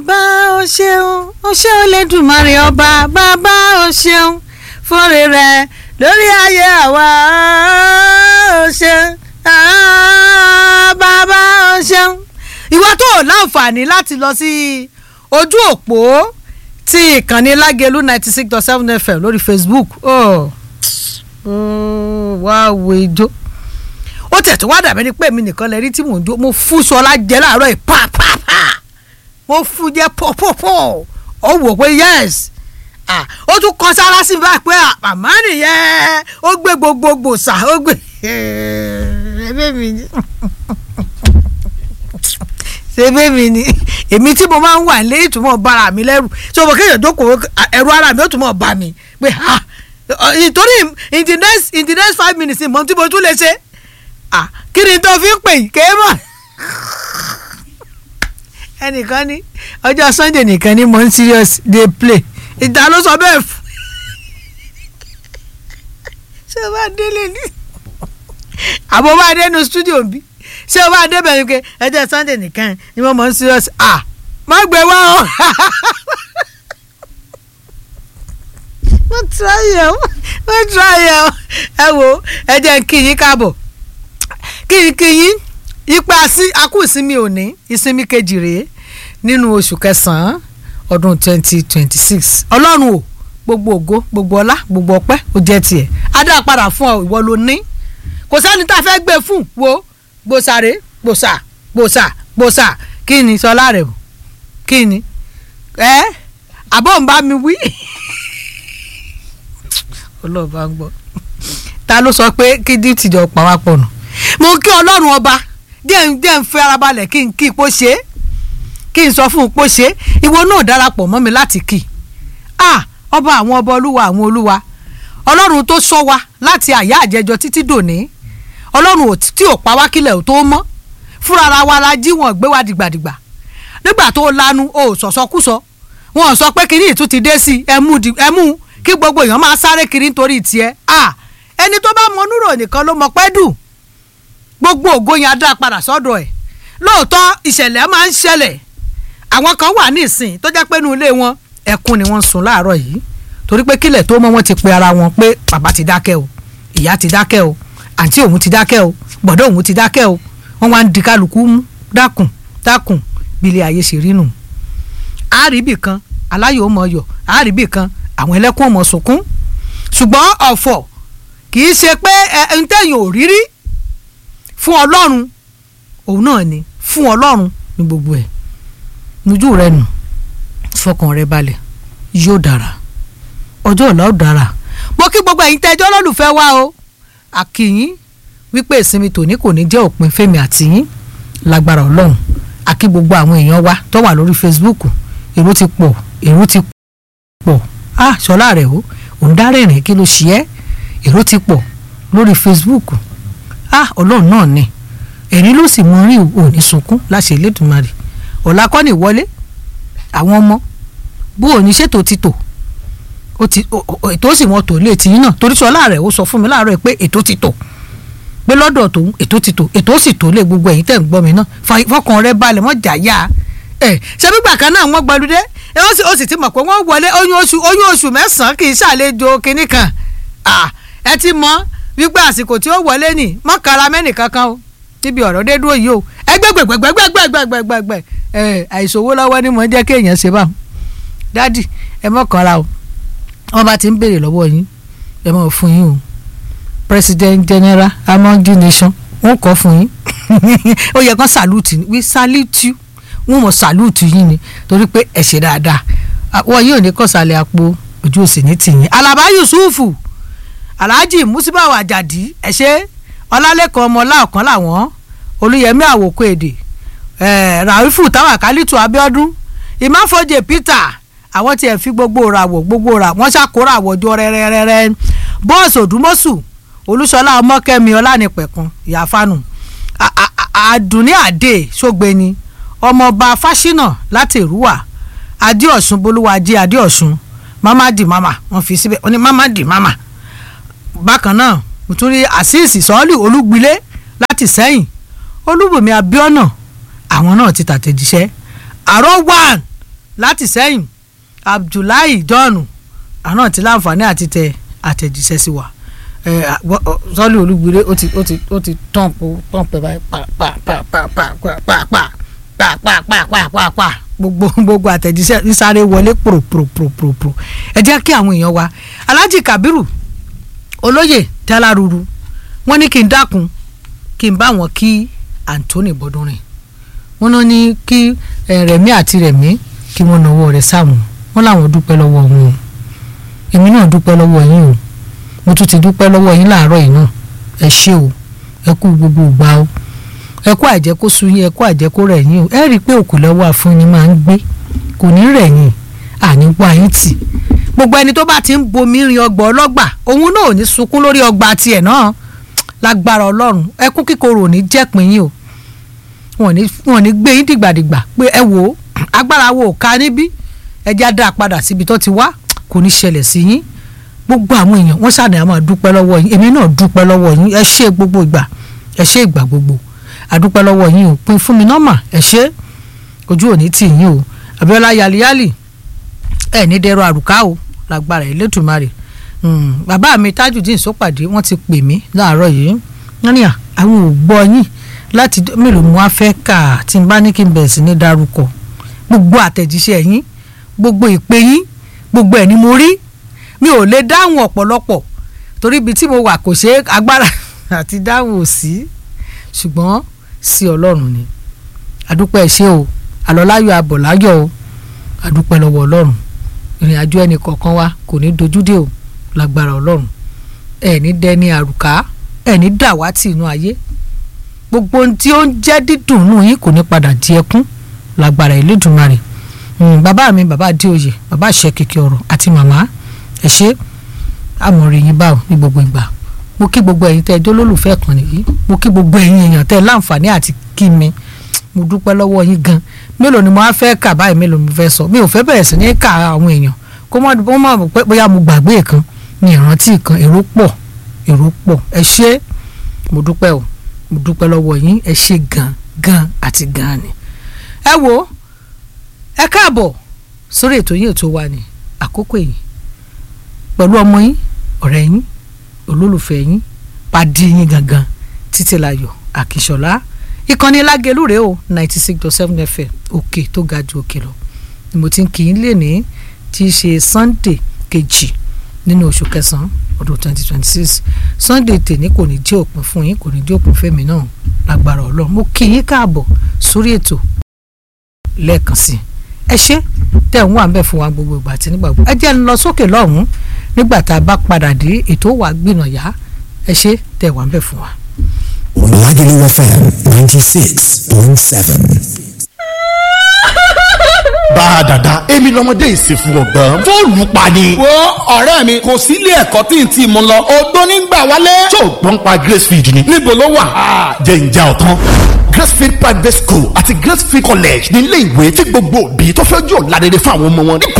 bá o ṣeun o ṣe Olódùmarè ọba bàbá o ṣeun fúnre rẹ lórí ayé àwa o ṣeun ah, bàbá o ṣeun. ìwọ tó o láǹfààní láti lọ sí ojú òpó tí ìkànnì lágẹ̀lú ninety six dot seven fm lórí facebook oh. oh, wá wo ijó ó tẹ̀ tó wá dàbẹ́ ni pé èmi nìkan lè rí tí mò ń jó mo fún sọlá jẹ láàárọ̀ yìí pàápàá mo fún jẹ pọ̀pọ̀pọ̀ ó wò pé yes ah, ó tún kọ sára sí mi báyìí pé màmá nìyẹn ó gbé gbogbogbò sà ó gbé ẹbí mi ni ṣebí mi ni èmi tí mo máa ń wà lé ìtumọ̀ bára mi lẹ́rù so mo kéèyàn jókòó ẹ̀rù ara mi ó túmọ̀ bá mi pé ha nítorí in the next in the next five minutes mo tí mo tún lè ṣe ah kí ni tó fi ń pè kéé mọ̀ ẹnìkan ní ọjọ́ sunday nìkan ní mon serious dey play ìta ló sọ bẹ́ẹ̀ fún ṣé o bá délé ní àbọ̀ bá dé nu studio bí ṣé o bá dé bẹ̀rẹ̀ pé ẹjọ́ sunday nìkan ni wọ́n mon serious ah má gbé wá o wọ́n try ẹ̀ wọ́n try ẹ̀ ẹ wo ẹ jẹ́ kí yín káàbọ̀ kí yín kí yín ipa akú ìsinmi òní ìsinmi kejì rèé nínú oṣù kẹsàn-án ọdún twenty twenty six ọlọ́run o gbogbo ògo gbogbo ọlá gbogbo ọpẹ́ ó jẹ́ tiẹ̀ adá padà fún ọ ìwọ ló ní kò sẹ́ni tá a fẹ́ gbé fún wo gbòsàrè gbòsà gbòsà gbòsà kí ni sọlá rẹ o kí ni ẹ àbọ̀ ń bá mi wí ọlọ́ọ̀bá ń gbọ́ ta ló sọ pé kí díìtì jọ pàwápọ̀ nù mo kí ọlọ́run ọba díẹ̀ ń díẹ̀ ń fẹ́ ara balẹ̀ kí n kí ipò ṣe é kí n sọ fún ipò ṣe é ìwọ náà darapọ̀ mọ́ mi láti kí i ah ọba àwọn ọba olúwa àwọn olúwa ọlọ́run tó sọ wa láti àyà àjẹjọ títí dòní ọlọ́run tí ò pa wá kílẹ̀ ò tó mọ́ fúnra ara wa la jí wọn gbé wa dìgbàdìgbà nígbà tó lanu o sọ̀sọ́kúsọ wọn sọ pé kíní ìtún ti dé sí ẹmú ẹmú kí gbogbo èèyàn máa sáré kiri nítorí tiẹ̀ ah ẹni tó bá mọ núrò nìkan ló mọ pẹ́ dùn gbogbo ògo yẹn á dá padà sọ́dọ̀ ẹ̀ lóòótọ́ ìṣẹ̀lẹ̀ máa ń ṣẹlẹ̀ àwọn kan wà ní ìsìn tó jẹ́ pé inú ilé wọn ẹkún ni wọ́n sùn láàárọ̀ yìí torí pé kílẹ̀ tó mọ́ wọn ti pe ara wọn pé bàbá ti dákẹ́ o ìyá ti dákẹ́ o àǹtí òun ti dákẹ́ o gbọ̀dọ̀ òun ti dákẹ́ o wọ́n wá ń di kálukú mú dákùn dákùn bí ilé ayé ṣe rí nù. àárìbì kan aláyọ̀ mọ̀ yọ̀ àárìbì kan àwọn ẹlẹ́kùn mọ̀ sunkún ṣùgbọ́n ọ̀fọ̀ kì í ṣe pé ẹ̀ ń tẹ̀yìn ò rírí fún ọlọ́run òun náà ni fún ọlọ́run ní gbogbo ẹ̀ nujú rẹ nù fọkàn rẹ balẹ̀ yóò dára ọjọ́ ọ̀la ó dára mo kí gbogbo ẹ̀yin tẹ́jọ́ lọ́lùfẹ́ wa o àkìyín wípé ìsinmi tòní kò ní jẹ́ òpin fẹ́mi àtìyín lágbára ọlọ́run àkí gbogbo àwọn èèyàn wa tó wà lórí Facebook èrò ti pọ̀ èrò ti pọ̀ ah ṣọlá rẹ̀ o òun dárẹ̀rìn kí ló ṣe é èrò ti pọ̀ lórí Facebook ah ọlọ́run náà ni ẹ̀rín ló sì mọ rí òní sunkún láṣẹ Elédùmarè ọ̀la kọ́ ni ìwọlé àwọn ọmọ bó o ní ṣètò ti tò ó ti ètò sì mọ tò lé tìyín náà torí sọlá rẹ̀ ó sọ fún mi láàárọ̀ pé ètò ti tò pé lọ́dọ̀ tòun ètò ti tò ètò sì tò lé gbogbo ẹ̀yin tẹ̀ ń gbọ́ mi náà fọkàn rẹ balẹ̀ mọ́ jà yá ẹ̀ ṣé gbígbà kan náà wọ́n gbọdúdé ó sì ti mọ̀ pé wọ́n wọlé oyún oṣù oyún oṣù mẹ́sàn-án kì í ṣàlejò kinní kan ẹ ti mọ̀ wípé àsìkò tí ó wọlé nì mọ́kàrà mẹ́nì kankan o níbi ọ̀rọ̀ dé dúró yìí o ẹgbẹ́gbẹ́gbẹ́gbẹ́gbẹ́gbẹ́gbẹ́ ẹ àìsòwò lọ́wọ́ ni mo ń jẹ́ kéèyàn ṣe báwọn dádì ẹ mọ̀kànra o wọ́n bá ti ń béèrè lọ́wọ́ yín ẹ mọ̀ fún yín o president general among the nation wọ́n kọ́ fún yín ó yẹ kán salute ni we salute you wọ́n mọ̀ salute yín ni torí pé ẹ ṣe dáadáa wọ́n yóò ní kọ́sàlẹ̀ àpò ojú òsì ní tìyín alaba yusufu alhaji musibawa ajadi ẹ ṣe ọlálẹ́kan ọmọlá ọ̀kan làwọn olùyẹmí àwòkọ èdè ràìfù táwàkálítù abíọ́dún ìmáfọ́jẹ peter àwọn tiẹ̀ fi gbogbo ràwọ̀ gbogbo rà wọ́n ṣàkórà àwọ̀jọ rẹ́rẹ́rẹ́rẹ́ bọ́ọ̀sì òdùmọ́sù olúṣọlá ọmọkẹ́mi ọlánìpẹ̀kun ìyáfánu àdùnní àdè ṣògbéni ọmọọba fáṣínà láti ìrúwà adéọ̀sùn bolúwàjẹ adéọ̀sùn mamadi mama wọ́n fi síbẹ̀ wọ́n ní mamadi mama bákan náà mo tún rí àṣìṣì sọ́ọ́lì olúgbilé láti sẹ́yìn olúbùnmi abíọ́nà àwọn náà ti tàtẹ̀jíṣẹ́ àrọ́ one láti sẹ́yìn abdullahi john àná ti láǹfààní àti tẹ àtẹ̀jíṣẹ́ sí wa sọ́ọ́lì olúgbire ó ti ó ti ó ti tán po tán pẹ̀ báyìí pa pa pa pa pa pa pa pa pa pa pa pa pa pa gbogbo gbogbo àtẹ̀jíṣẹ́ ń sáré wọlé pòròpòròpòròpòrò ẹ jẹ́ kí àwọn èèyàn wa alhaji kabiru olóyè tẹ́láruru wọ́n ní kí n dákun kí n bá wọn kí anthony bọ́dúnrin wọ́n náà ní kí rẹ̀mí àti rẹ̀mí kí wọ́n nawọ́ rẹ̀ sáwọn wọ́n làwọn dúpẹ́ lọ́wọ́ wọn o èmi náà dúpẹ́ lọ́wọ́ yín o mo tún ti dúpẹ́ lọ́wọ́ yín láàárọ̀ yìí náà ẹ ṣé o ẹ kú gbogbo ìgbà o ẹ kú àjẹ́ kó sú yín ẹ kú àjẹ́ kó rẹ̀ yín o ẹ rí i pé òkú lọ́wọ́ àfúnni máa ń gbé kò ní rẹ̀ yín àní wá yín tì gbogbo ẹni tó bá ti ń bomi rin ọgbà ọlọ́gbà òun náà ò ní sunkún lórí ọgbà tiẹ̀ náà lágbára ọlọ́run ẹkú kíkorò ò ní jẹ́pin yín o wọn ò ní gbé yín dìgbàdìgbà pé ẹ wò ó agbára wo ò ká níbí ẹ já dá a padà síbi tó ti wá kò ní ṣẹlẹ̀ sí yín gbogbo àwọn èèyàn wọ́n ṣàní àmọ́ dúpẹ́ lọ́wọ́ yín èmi náà dúpẹ́ lọ́wọ́ yín ẹ ṣé gbogbo ìgbà ẹ ṣé ìgbà gbogbo àdúpẹ́ lọ́wọ́ yín o pin fún mi nọ́mà ẹ ṣé ojú òní tì yín o Abíọ́lá yaliyali ẹ ní dẹrọ àrùká o lágbára Elédùmarè bàbá mi Tajudeen Sópàdé wọ́n ti pè mí láàárọ̀ yìí wọ́n ní àwọn ò gbọ́ yín láti mélòó mo wá fẹ́ kà tí n bá ní kí n bẹ̀rẹ̀ sí ní dárúkọ gbogbo àtẹ̀jíṣẹ́ yín gbogbo ìpè yín gbogbo ẹ̀ ni mo rí mi ò lè dáhùn ọ̀pọ̀lọpọ̀ torí ibi tí mo wà kò ṣe agbára àti dáhùn ò sí ṣùgbọ́n sí ọlọ́run ni àdúpẹ́ ṣe o àlọ́láyọ̀ abọ̀láyọ̀ o àdúpẹ́ lọ́wọ́ ọlọ́run ìrìn àjò ẹnì kọ̀ọ̀kan wa kò ní dojúdé o lágbára ọlọ́run ẹ̀ ní dẹni àrùká ẹ̀ ní dàwátì inú ayé gbogbo ohun tí ó ń jẹ́ dídùn nù yín kò ní padà di ẹkún lágbára Elédùmarè bàbá mi bàbá adéoyè bàbá àṣẹ kìkì ọ̀rọ̀ àti màmá ẹ ṣe àmọ̀rì yín báwo ní gbogbo ìgbà mo kí gbogbo ẹ̀yin tẹ́ ẹ jẹ́ olólùfẹ́ kan nìyí mo kí gbogbo ẹ̀yin èèyàn tẹ́ ẹ láǹfààní àti kí mi mo dúpẹ́ lọ́wọ́ yín gan mélòó ni mo á fẹ́ kà báyìí mélòó ni mo fẹ́ sọ mi ò fẹ́ bẹ̀rẹ̀ sí ní kà àwọn èèyàn kó mọ̀ bó mọ̀ pé bóyá mo gbàgbé kan ní ìrántí kan èrò pọ̀ èrò pọ̀ ẹ ṣé mo dúpẹ́ o mo dúpẹ́ lọ́wọ́ yín ẹ ṣé gan gan àti gan ni ẹ wo ẹ káàbọ̀ sórí ètò yín ètò wa ní àkókò yìí pẹ̀lú ọmọ yín ọ̀rẹ́ yín olólùfẹ́ yín pàdé yín gangan títílayọ̀ àkìṣọ́lá ìkànnì lágẹ̀lú rèé o ninety six dot seven fm òkè tó ga ju òkè lọ ni mo ti ń kì í lè ní tí í ṣe sunday kejì nínú oṣù kẹsàn-án ọdún twenty twenty six sunday tèmi kò ní jẹ́ òpin fún yín kò ní jẹ́ òpin fẹ́mi náà lágbára ọlọ́run mo kí yín káàbọ̀ sórí ètò lẹ́ẹ̀kan sí ẹ ṣé tẹ̀ ń wà ń bẹ̀ fún wa gbogbo ìgbà àti nígbà gbogbo ẹ jẹ́ ń lọ sókè lọ́hùn-ún nígbà tá a bá padà dé ètò wà gbìnàyà ẹ ṣé tẹ̀ wà ń bẹ̀ fún wa. Lagelu FM ninety six point seven. bá a dàda èmi lọmọdé ìsìnkú ọgbọ́n fóònù pa ni. wo ọ̀rẹ́ mi kò sí ilé ẹ̀kọ́ tí n ti mú lọ odó nígbà wálé. tó o gbọ́n pa Gracefield ni. níbo ló wà. jẹ́ ìjà ọ̀tán. Gracefield private school àti Gracefield college ní ilé ìwé tí gbogbo òbí tó fẹ́ jọ ládẹ́dẹ́ fún àwọn ọmọ wọn nípa